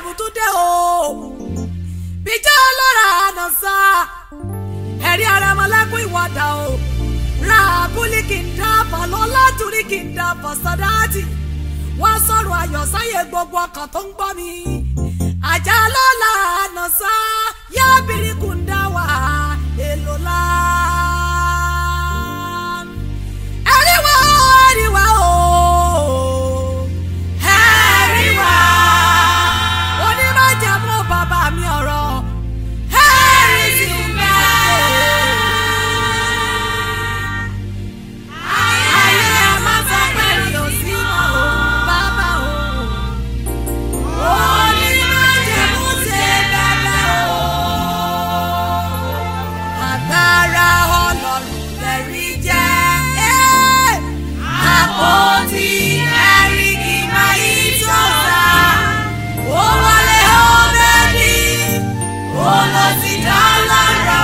àbùtúndé o bíjọ́ lọ́ra àná sá ẹ̀rí ara ọmọlẹ́kùn ìwọ́dà o ra abúlé kì í dábọ̀ lọ́lá torí kì í dábọ̀ sọ́dáàtì wọ́n sọ̀rọ̀ ayọ̀ sáyé gbogbo ọkàn tó ń gbọ́ mi àjà lọ́la àná sá yábìrì kùndà wà èlò la. ẹ̀rí wá ẹ̀rí wá o ẹ̀rí wá onímọ̀jẹ̀mú bàbá mi ọ̀rọ̀ ẹ̀rí sì bẹ́ẹ̀. ayé ẹ má sọ pé mi ò sí mọ́ o bàbá o. onímọ̀jẹ̀mú ṣe bẹ́ẹ̀ o. agbára ọlọ́run lẹ́rí jẹ́. àpótí ẹ̀rí kì máa yí sọ́ra. ó wọlé ọ̀bẹ́ni ó lọ sí dálára.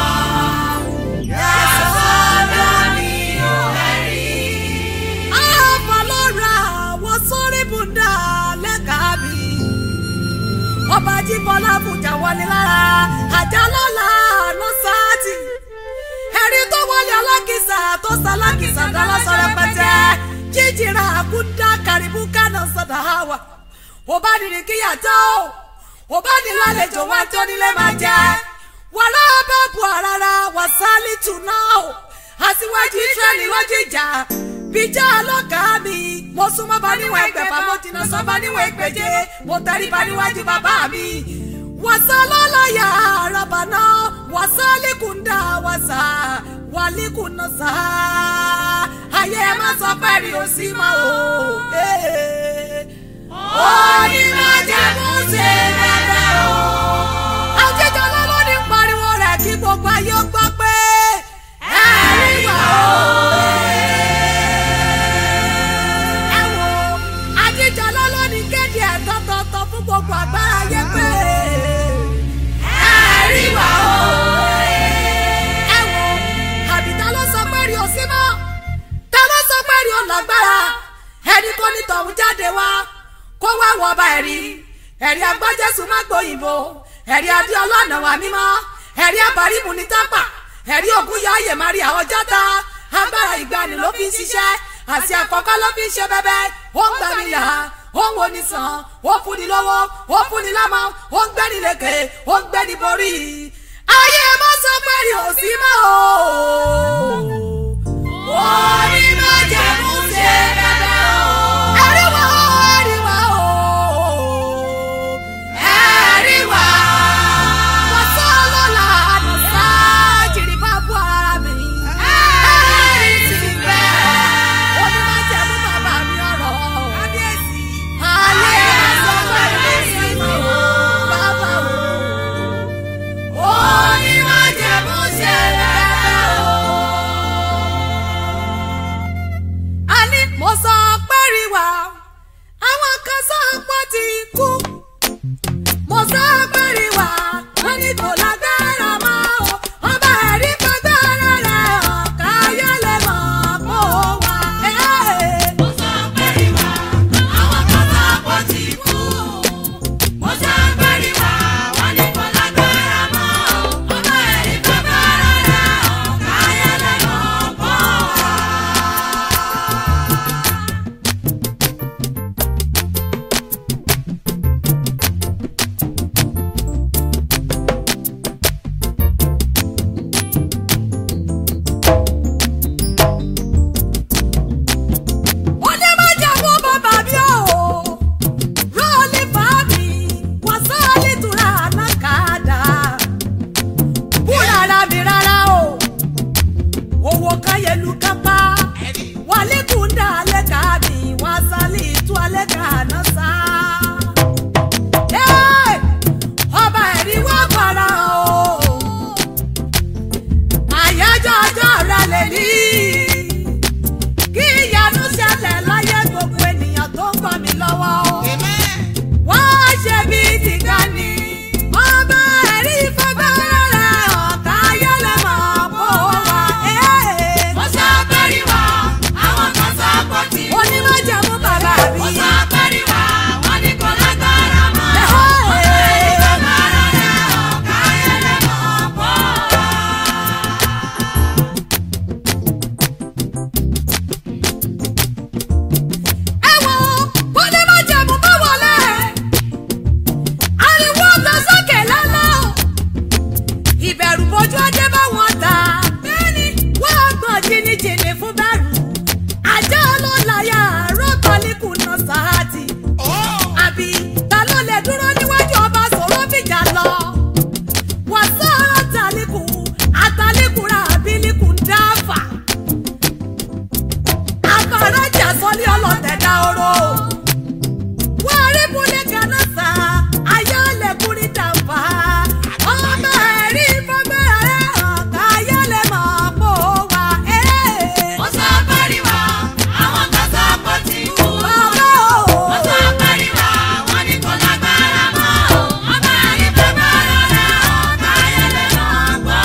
Yẹ́sọ̀rọ̀ mi ò ẹ̀rí. Àfọlọ́ra wọ́n sórí bùdá lẹ́ka mi. Ọba Jíbọ́lá Bùjà wọlé lára àjà lọ́la ló sáàtì. Ẹ̀rí tó wọlé alákìsà tó sálákìsà dáná sọ̀rọ̀ pẹ̀tẹ́. Jíjìrà àkúndá kàrìbù kánà sọ̀dà àwà. Ọba nìrì kíyàtọ̀ ọba ní lálejò wá tó nílé máa jẹ́. Wàrà bá bu àràrà wàsálì tù náà o. Aṣíwájú Ísírẹ́lì lójú ìjà. Bíjà lọ́gàá mi. Mo súnmọ́ bá níwọ̀n ẹgbẹ̀fà, mo tìǹà sọ bá níwọ̀n ẹgbẹ̀je. Mo tẹríba níwájú bàbá mi. Wàsá lọ́láyà àràbà náà. Wàsá líkùndà wàsá. Wàlíkùnà sá. Ayé ẹ má sọ pé rí o sí mọ́ o. Onímọ̀jẹ̀mú ṣe bẹ̀rẹ̀ o. Àjẹjọ́ lọ́lọ́ ní pariwo rẹ̀ kí gbogbo ayé ó gbọ́ pé ẹ̀rí wà o. Ẹ wo àjẹjọ́ lọ́lọ́ ní kéde ẹ̀ tọ́tọ́tọ́ fún gbogbo àgbára ayé pé ẹ̀rí wà o. Ẹ wo àbíta ló sọ pé rí o sí mọ́ ta ló sọ pé rí o lágbára ẹni tó ní tọ̀hún jáde wá kó wá wọ ọba ẹ̀rí ẹ̀rí agbájẹ́sù má gbóyìnbó ẹ̀rí adéọlá ọ̀nà wà mímọ́ ẹ̀rí abàrímù ní tápà ẹ̀rí ògùn yọ ayè má rí àwọn jọ́ta agbára ìgbani ló fi ń ṣiṣẹ́ àti àkọ́kọ́ ló fi ń ṣe bẹ́bẹ́ ó ń gbà mí yà ó ń wo ní sàn ó fún ni lọ́wọ́ ó fún ni lámọ́ ó ń gbẹ́ni lékè ó ń gbẹ́ni borí ayé má sọ pé rí òsì mọ́ o orí má jẹ̀mú ṣe bẹ́bẹ́ o. ẹ̀rí wá o ẹ̀rí wá o ẹ̀rí wá. wàsá lọ́la àdùnsá jìrì bá bú ara mi. ẹ̀rí ti bẹ́. orí má jẹ̀mú bàbá mi ọ̀rọ̀. kábíyèsí. ayé ẹ̀sọ́ pẹ̀lú sí mi o bàbá o. orí má jẹ̀mú ṣe bẹ́bẹ́ o a ní mo sọ pé rí wa àwọn kan sọ pé ó ti kú mo sọ pé rí wa wọ́n ní kò lágbára mọ́ o ọba ẹ̀rí fagbára rẹ̀ ọ̀ka ayọ́lẹ̀ mọ̀ kó wà. Mo sọ pé rí wa, àwọn kan sọ pé ó ti kú. Mo sọ pé rí wa, wọ́n ní kò lágbára mọ́. Ọba ẹ̀rí fagbára rẹ̀ ọ̀ka ayọ́lẹ̀ mọ̀ kó wà. onímọ̀jẹ̀mú bàbá mi o rọ́ọ̀lì fàámi wàsáàlì tura alákàdá búrara mi rárá o owó káyẹlú kápá wàlíkùndà lẹ́ka mi wàsáàlì tú alẹ́ka náà sá. Ẹ́, ọba ẹ̀rí wá para o àyájọ́ ọjọ́ rẹ̀ lè ní kí ìyanu ṣẹlẹ̀ láyé gbogbo ènìyàn tó ń gbọ́ mi lọ́wọ́ o. wọ́n ṣe bí tìga ni. ọba ẹ̀rí fagbára rẹ̀ ọ̀tá ayọ́lẹ̀ mọ̀ kó wá. Mo sọ pé jìnnì fún bẹ́rù ajá ló láyà rọ́bàlíkù náà sáàtì àbí ta ló lè dúró níwájú ọba sọ̀rọ̀ fìjà lọ wàsá àtàlíkù àtàlíkù ra àbílíkù ń dáfà àkàràjà sọlé ọlọ́tẹ̀ dá oró wọ́n rí múlẹ̀ kaná sá ayálẹ̀kùnrin dàmbà ọmọ ẹ̀rí fọ́gbẹ́ ẹ̀ hàn káyálẹ̀ mọ̀ pò wá ẹ̀. Mo sọ pariwo, àwọn kan sọ pé ó ti kú. bàbá o. Mo sọ pariwo, wọ́n ní kò lágbára mọ́. Ọba ẹ̀rí bàbá rẹ̀ ọ̀tá ayẹlẹ̀ náà gbọ́.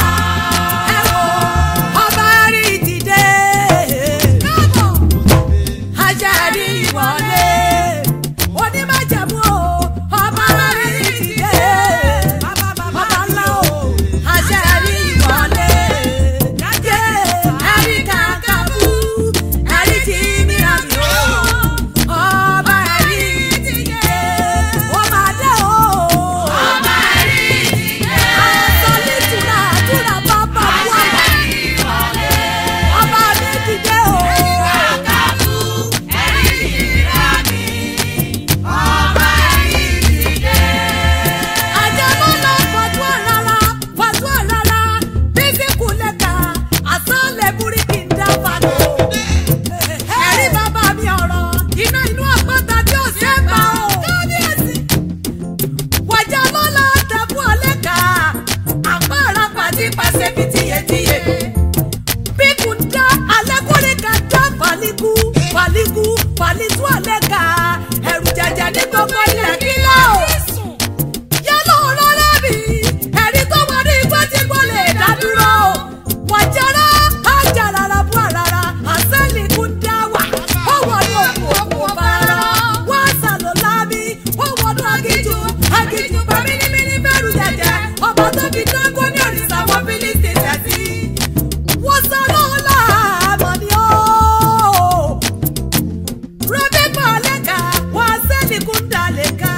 ẹ wo ọba rí dìde. káàbọ̀ ajá rí wọlé. onímọ̀jẹ̀mú o ọba rí dìde. bàbá ńlá o ajá rí wọlé. yé ẹ̀rí kàkàbú ẹ̀rí tí mìíràn mi o. ọba rí dìde. ó máa dé o. Ọba ẹ̀rí ìdílé. Àtọ́lé túra túra bàbá wà. Ìwọlé. Ọba mi dìde o. Kàkàbú ẹ̀rí ìrà mi. Ọba ẹ̀rí ìdílé. Àjẹmọ́ lọ fọ̀tú ọ̀rara, fọ̀tú ọ̀rara, bísí kùlẹ̀kà, àsánlẹ̀ búríkì ń dá fàdó. Ẹ̀rí bàbá mi ọ̀rọ̀, iná inú àpáta tí ò ṣe é pa o. Kábíyèsí. Wàjà lọ́la tẹ̀bú ọ̀lẹ́kà, àpá àràpà ti pàṣẹ bí tiyetiye. Bíkù ń dá alẹ́kùnrin kan dá fàlíkù, fàlíkù, fàlítú ọ̀lẹ́kà, ẹ̀rù jẹjẹ ní gbogbo ilẹ̀ kílọ̀ o yálò rọra bí ẹ̀rí tó wà ní igbó tí kò lè dá dúró. wàjára ajarara bú àràrà àsẹ́lì kún dá wà. ó wọnú òkú òkú bàrà wá sàlọ̀ lábí. ó wọnú agíjú agíjú bá mímímí bẹ̀rù jẹjẹ. ọba tó fi dáńgó ní òrìṣà wọn fílíìsì tẹ̀sí. wọ́n sọ lọ́la àmọ́ ni ó. rọ́bì bọ̀ lẹ́ka wọ́n sẹ́ni kún dà lẹ́ka.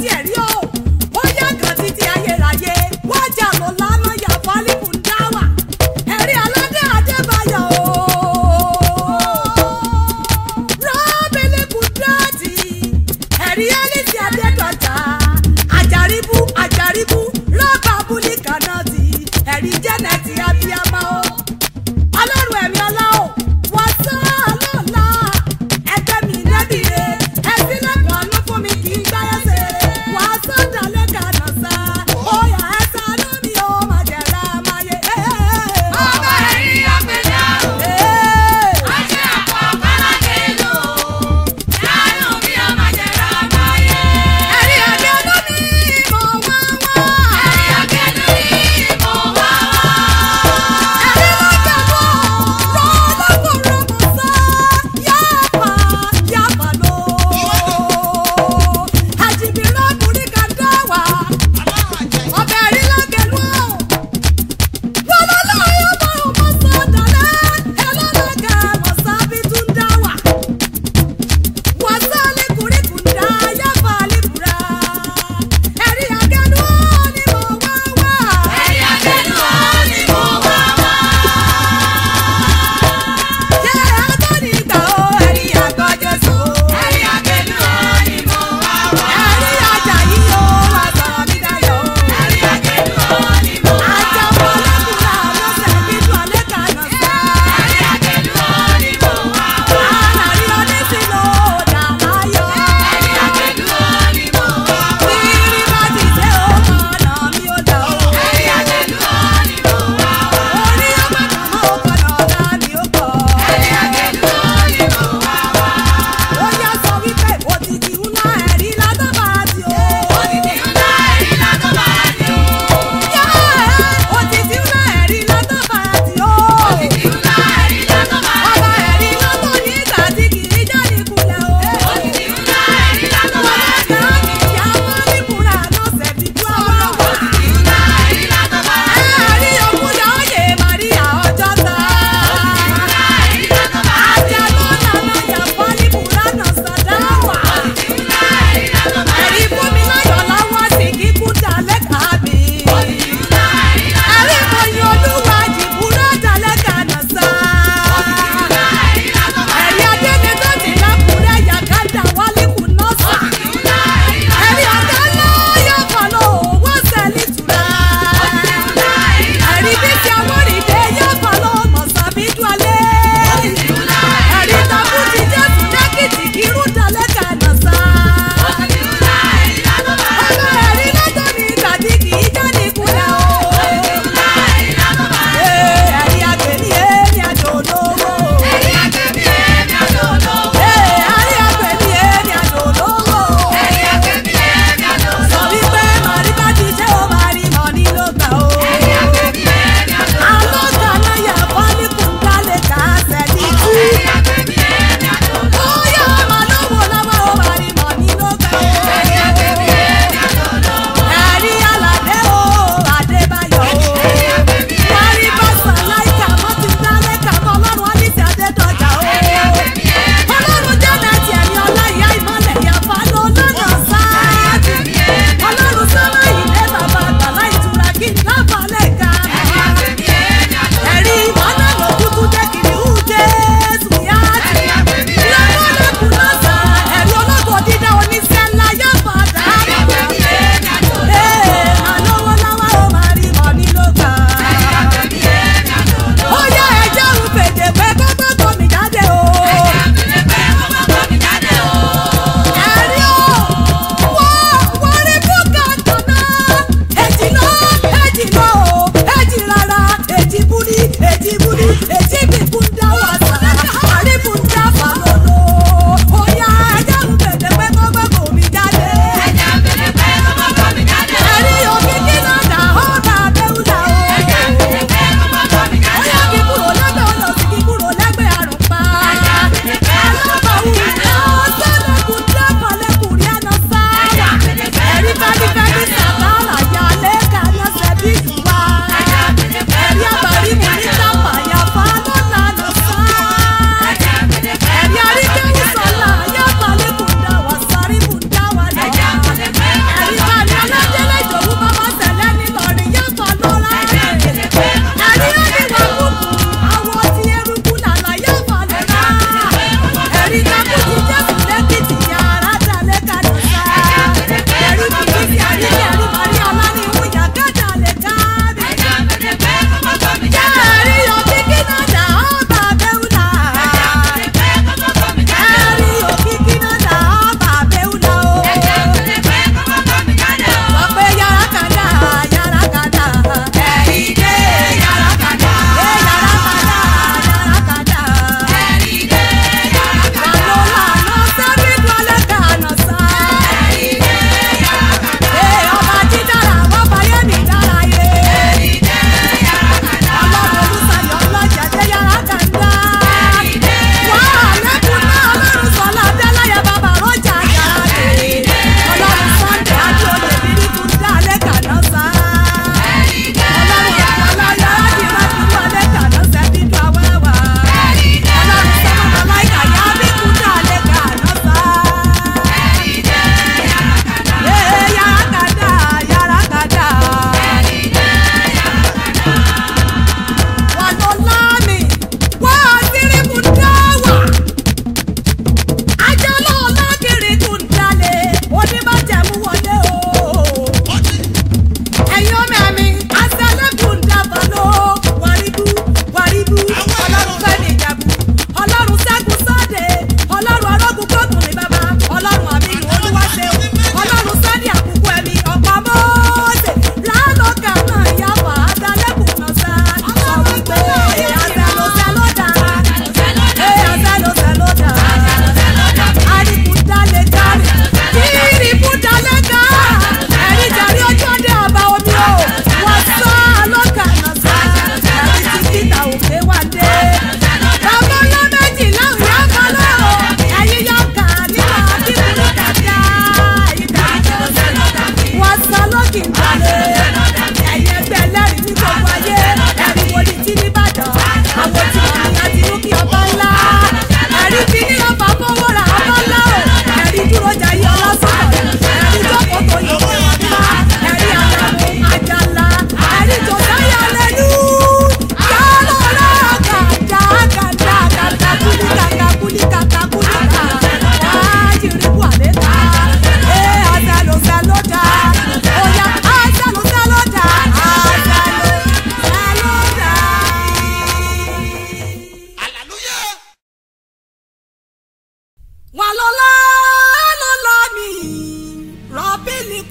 tiẹ̀ rí o ó yá kan títí ayérayé wọ́n jà lọ lánà yà fálíkù ń dá wà ẹ̀rí aládé adébáyọ̀ o. rọ́bìlì kùdírọ́ọ̀tì ẹ̀rí ẹ́lísì adédọ̀jà àjàríbú àjàríbú rọ́bà búlí kanáàtì ẹ̀rí jẹ́nẹ̀tì abiyamọ o ọlọ́run ẹ̀mí ọlá o wọ́n sọ ọlọ́ọ̀la ẹgbẹ́ mi nẹ́bìrè ẹ̀sìn lẹ́kọ̀ọ́ ló fún mi kì í gbáyé ṣe wàá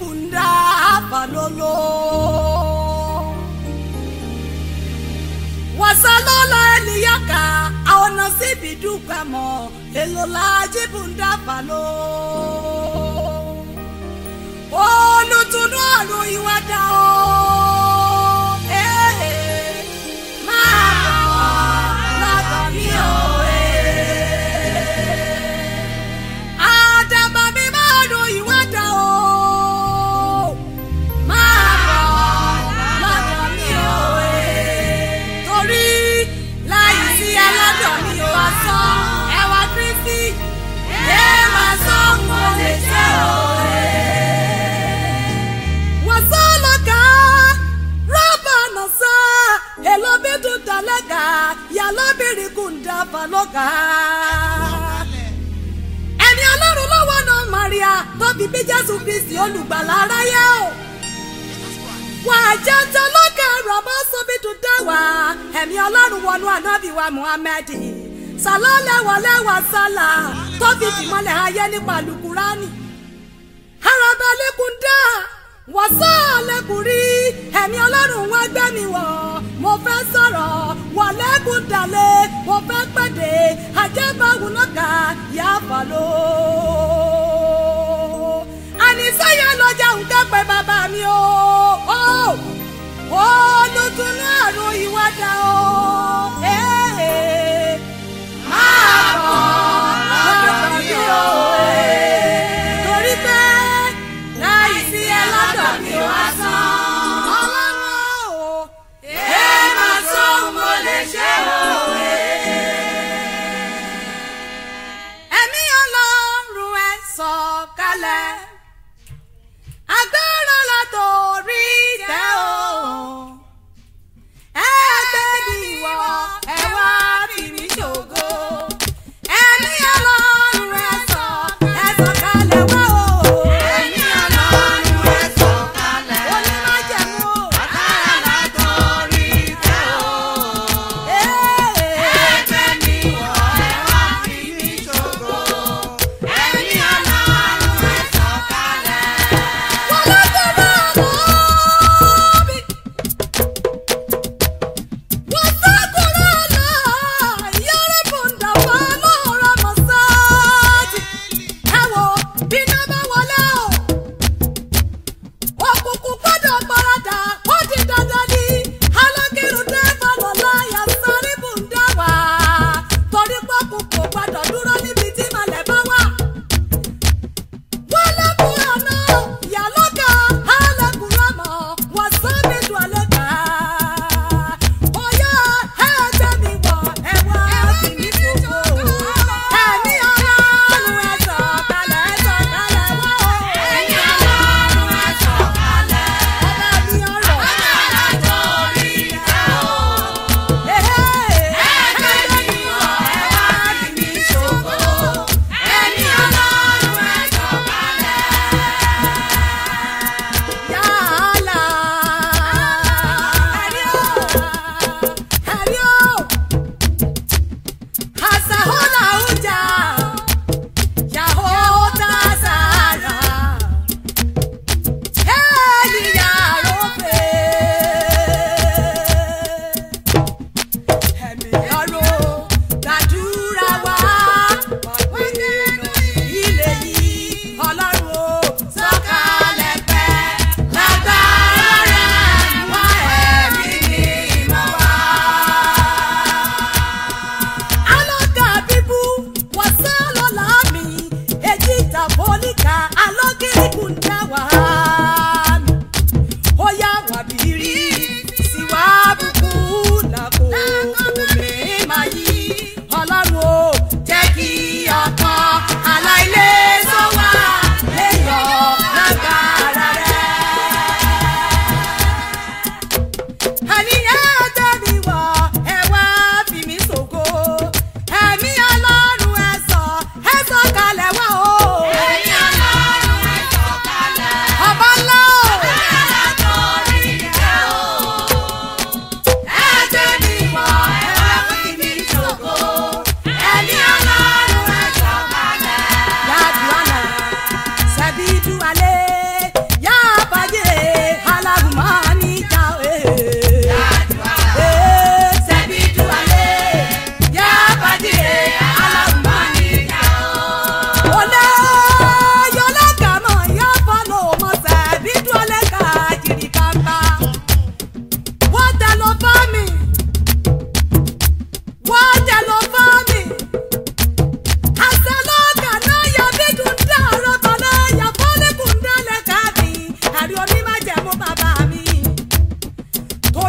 bùndà àbálòlò. wasalola eliyaka aona sibi dukamo elola jibunda balo olùtùnú ọ̀run ìwádà o eh, máa bọ̀ lọ́dọ̀ mi o eh. àdàbà mi máa ro ìwádà o máa bọ̀ lọ́dọ̀ mi o eh. torí láì sí ẹlọ́dọ̀ mi ò wá sọ ẹwà kristi ẹ máa sọ mo lè ṣe o wasaloka rabanasa elobidu dalaga yalobiri kunda baloga. ẹni ọlọ́run lọ́wọ́ náà maria tóbi bí jésù kristi olùgbàlà aráyé o. wà á jẹ́ tọ́lọ́kà rọ̀bọ́ sóbìtú dáwà ẹ̀mí ọlọ́run wọnú ànábì wa muhammed sàlọ́lẹ́wọ̀lẹ́wà sálà tóbi tìmọ́lẹ̀ ayé nípa lukurani arabalẹ́kùndà wọ́sàlẹ́kùnrí ẹ̀mí ọlọ́run wá gbẹ́ mi wọ̀ mo fẹ́ sọ̀rọ̀ wọ̀lẹ́kùndàlẹ̀ mo fẹ́ pẹ̀dẹ̀ àjẹbáwò lọ́kà yà fàlọ́. àníṣẹ́yẹ lọ́jà ń kẹ́pẹ́ bàbá mi o olùtúnú àrùn ìwádà o. Eh, máa bọ̀ lọ́dọ̀ mi o. torí pé láì sí ẹ lọ́dọ̀ mi ò wá sán. ọlọ́run o. ẹ máa sọ mo lè ṣe òwe. ẹ̀mí ọlọ́run ẹ sọ̀kalẹ̀. agbára látòrí tẹ́ o. ẹ gbé mi wọ̀ ẹ wá fi mí ṣògo. ẹ̀mí ọlọ́run ẹ sọ̀ ẹ sọ̀kalẹ̀ wá o. Ẹ̀mí Ọlọ́run ẹ sọ̀kalẹ̀. onímájẹ̀mú o. Agbára látòrí tẹ́ o. Ee.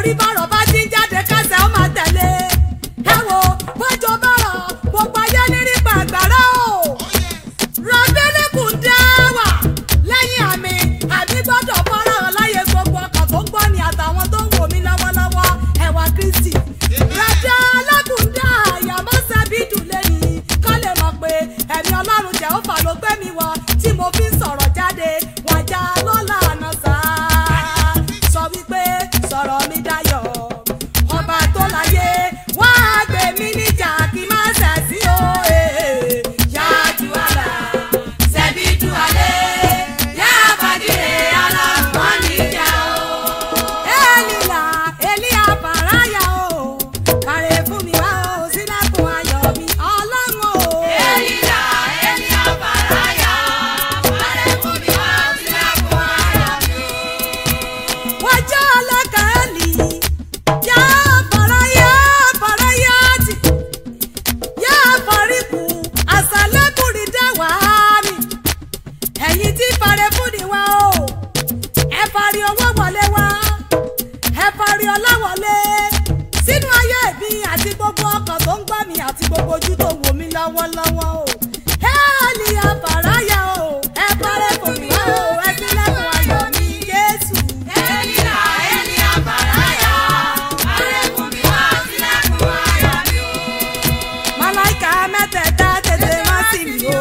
torí bọ́rọ̀ bá ti ń jáde kẹsẹ̀ ó máa tẹ̀lé ẹ wo bọ́jọ́ bọ́rọ̀ gbogbo ayé nírí pàgbàrá o rọ̀bílíkù dá wà lẹ́yìn àmì àmì gbọ́dọ̀ fọ́nrán láyé gbogbo ọkàn tó ń gbọ́ ni àtàwọn tó ń wò mí lọ́wọ́lọ́wọ́ ẹ̀wà kristi rẹ̀dá alágùndá àyàmọ́ sábìdù lẹ́yìn kọ́ lè mọ̀ pé ẹ̀mí ọlọ́run jẹ́ ó fà ló gbé mi wọ tí mo fi ń sọ̀rọ̀ jáde wàjà lọ́la àná sáà sọ wípé sọ̀rọ̀ mi dayọ̀ ọba tó láyé wá gbé mi níjà kí má ṣẹ̀ sí o. eh. Yájú àlà, ṣẹ̀bi tú alẹ́, yá bàdìrẹ aláwọ̀ níjà o. Elila, Elia Faraya o, kàrè fún mi wá o, sílẹ̀kùn ayọ̀ mi, ọlọ́run o. Elila, Elia Faraya, parẹ́ fún mi wá sílẹ̀kùn ayọ̀ mi. Wájà ọlọ́kà Eli, yá Faraya, Faraya tì, yá Fariku, àṣàlẹ́kùnrin dẹ́wà mi. Ẹ̀yin tí parẹ́ fún ni wá o, ẹ parí owó wọlé wá, ẹ parí ọlá wọlé. Sínú ayé mi àti gbogbo ọkàn tó ń gbọ́ mi àti gbogbo ojú tó ń wò mí lọ́wọ́lọ́wọ́ o. Ẹ́ẹ̀lì àbàráyà o, ẹ parẹ́ fún mi wá o, ẹ sílẹ̀kùn ayọ̀ mi Jésù. Elila, Elia Faraya, parẹ́ fún mi wá sílẹ̀kùn ayọ̀ mi o. Màláìka mẹ́tẹ̀ẹ̀ta tètè má sí mi o.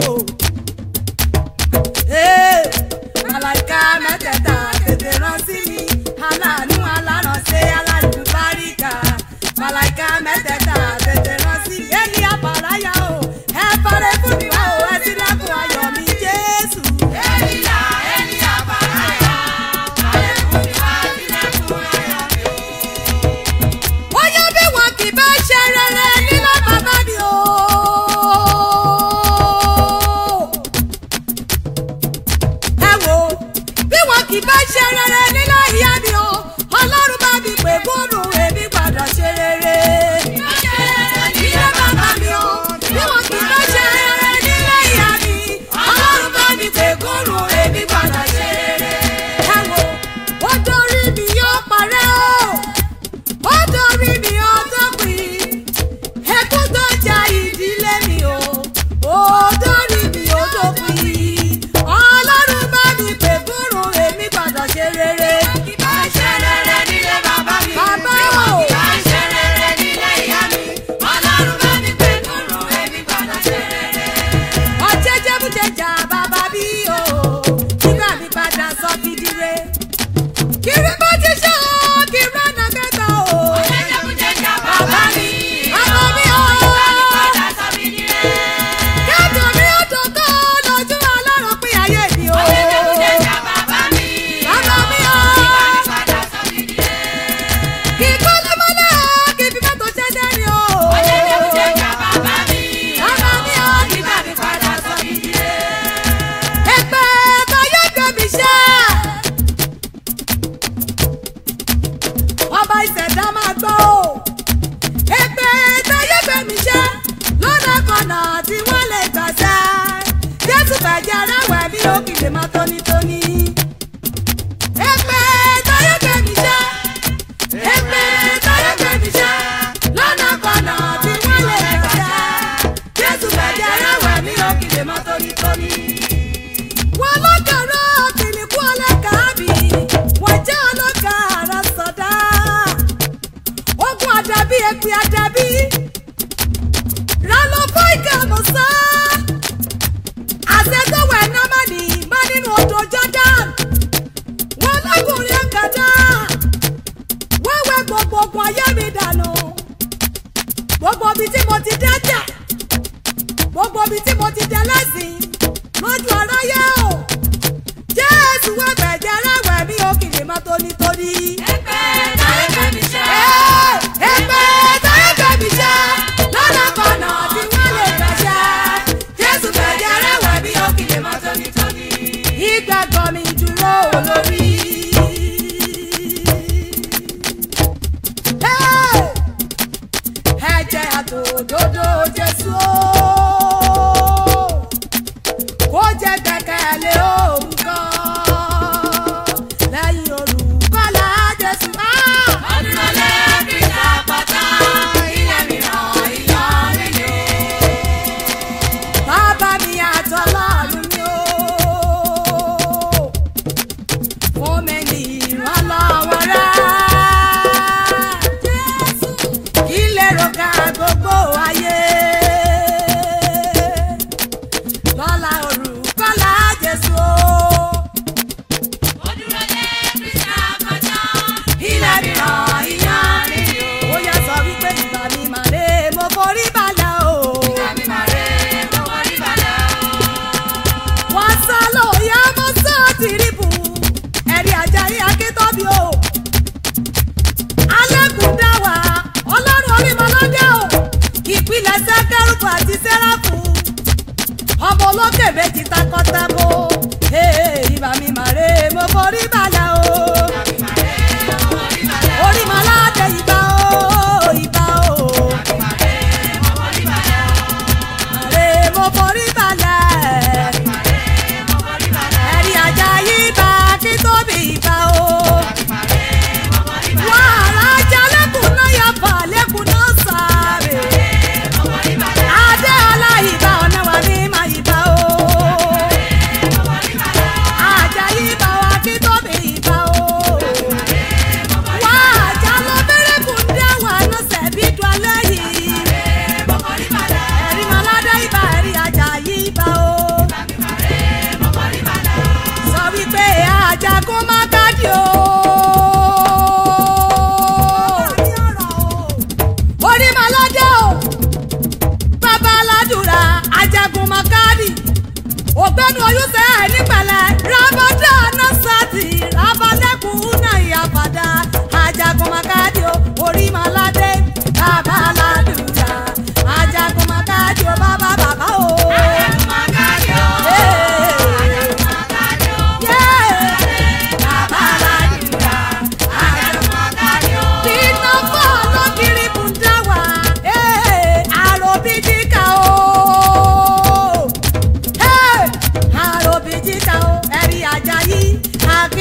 Ee, Màláìka mẹ́tẹ̀ẹ̀ta tètè rán sí mi. Aláàánú alárànṣe alálùbáríkà. Màláìka mẹ́tẹ̀ẹ̀ta tètè rán sí mi. Élì àbàráyà o, ẹ parẹ́ fún mi wá o, ẹ sílẹ̀kùn ayọ̀ mi Jésù. Elila, Elia Faraya, parẹ́ fún mi wá sílẹ̀kùn ayọ̀ mi o. Bóyá bí wọn kì bá ṣe rere nílé bàbá mi o. Ẹ wo bí wọn kì bá ṣe rere nílé ìyá mi o. Ọlọ́run bá mi pè fóònù èmi gbọ́dọ̀ ṣe rere. Nílé bàbá mi o. Bí wọn kì bá ṣe rere nílé ìyá mi. Ọlọ́run bá mi pè fóònù èmi gbọ́dọ̀ ṣe rere. Ẹ wo ó dorí mi yóò parẹ́ o ó dorí mi ó dópin ẹkún tó ja ìdílé mi o ó dorí mi ó dópin ọlọ́run bá mi pè fúnrun èmi gbọ́dọ̀ ṣe rere. Kì bá ṣe rere nílé bàbá mi. Bàbá Bí wọn o. kì bá ṣe rere nílé ìyá mi. Ọlọ́run bá mi pè nùrù èmi gbọ́dọ̀ ṣe rere. ọ̀jẹ̀jẹ̀ bùjẹ̀jà bàbá bí o nígbà mi padà sọ fìdíre. kiri bá ti ṣe o kí rọ́nà kẹta o. Jẹ́jẹ́bùjẹ́jà bàbá mi. Bàbá mi o. Bá mi padà sọ mí nílé. kẹ́tù mi ó dògó lójú ọlọ́run pín ayé mi o. Jẹ́jẹ́bùjẹ́jà bàbá mi. Bàbá mi o. Bá mi padà sọ mí nílé. kì í kọ́ lọ́mọdé kì í fi mọ́tò ṣẹ́ṣẹ́ ni o. Jẹ́jẹ́bùjẹ́jà bàbá mi. Bàbá mi o. Bá mi padà sọ mí nílé. Ẹgbẹ́ táyé gbẹ̀mí ṣẹ́. Ọba ìṣẹ̀dá máa gbọ́ o. Ẹgbẹ́ táyé gbẹ̀mí ṣẹ́. Lọ́nà kọ̀nà tí wọ́n lè gbàṣẹ́. Jésù fẹ̀jẹ̀ rẹ̀wẹ̀ bí ó kìlè máa tónítóní. Ẹgbẹ́ táyé gbẹ̀mí ṣẹ́. Ẹgbẹ́ táyé gbẹ̀mí ṣẹ́. Lọ́nà kọ̀nà tí wọ́n lè gbàṣẹ́. Jésù fẹ̀jẹ̀ rẹ̀wẹ̀ bí ó kìlè máa tónítóní wọ́n lọ́kàrá kìnìkú ọlọ́kàábì wọ́n jẹ́ ọlọ́kàrá sọ̀dá. ogun àdàbí èpè àdàbí rálọ́kọ́ ìkàmọ̀sá. àṣetọ́wọ̀ ẹ̀ná má ní má nínú odò Jordan. wọ́n lọ́kùnrin ọ̀kadà wọ́n wẹ gbogbo ogun ayé mi dànù. gbogbo ibi tí mo ti dẹ́jẹ̀ gbogbo ibi tí mo ti dẹ lẹ́sìn lójú aráyé o jésù wá gbẹ̀jẹ̀ rẹ̀wẹ̀ mi ò kì lè má tónítóní. Ẹgbẹ́ táyé gbẹ̀mí ṣẹ́. Ẹ́, ẹgbẹ́ táyé gbẹ̀mí ṣẹ́ lọ́nà kọ̀nà tí wọ́n lè gbẹ̀ṣẹ́ jésù gbẹ̀jẹ̀ rẹ̀wẹ̀ mi ò kì lè má tónítóní. ìgbàgbọ́ mi dúró olórí. Ẹ́, ẹ̀jẹ̀ àtòdodo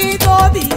tóbi